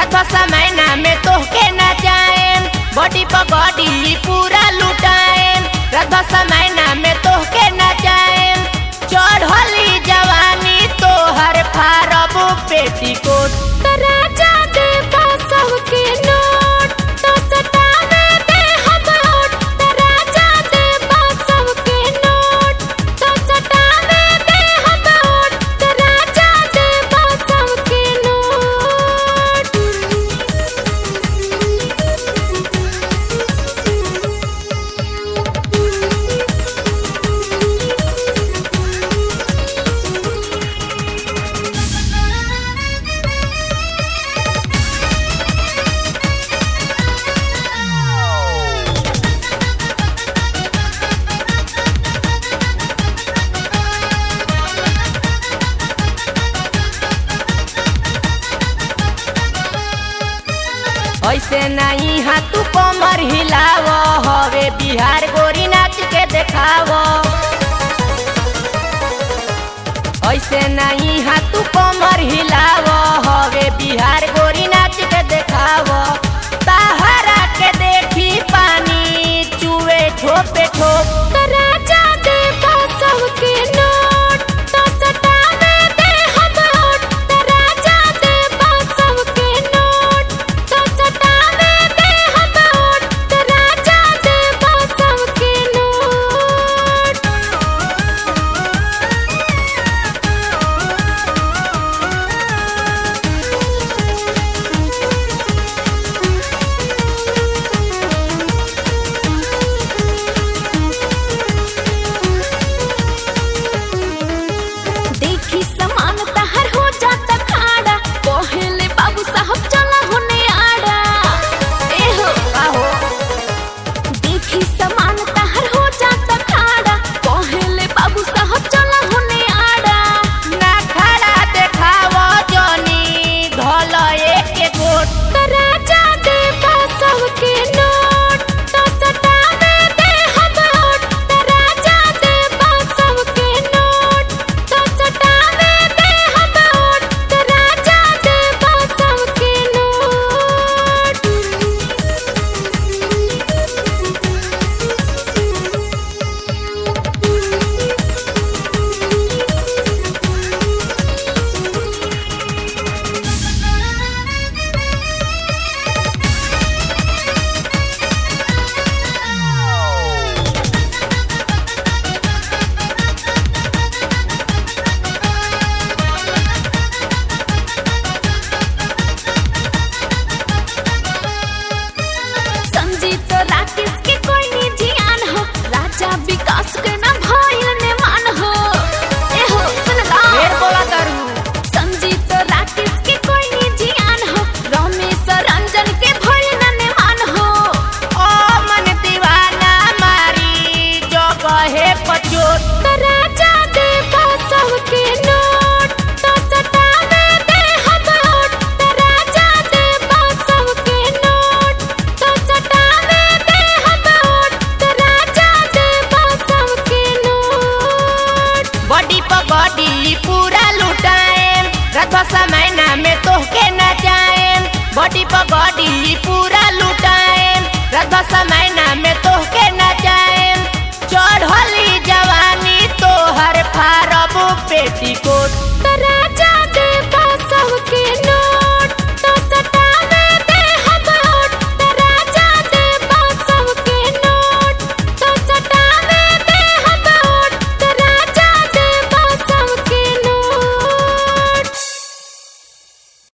रथ समयना में तोहके नचाएम बॉडी पगड़ी पूरा लुटाएम रथ समयना में तोहके नचाएम चढ़ली जवानी तोहर फारब पेटीकोट त राजा दे बसव के नोट तो सटावे दे हम होट त राजा दे बसव के नोट तो सटावे दे हम होट त राजा दे बसव के नोट ऐसे नहीं हा तू कमर हिलाव हवे बिहार गोरी नाच के देखाव ऐसे नहीं हा तू कमर हिलाव हवे बिहार गोरी नाच के देखाव ताहरा के देखी पानी चुए ठोपे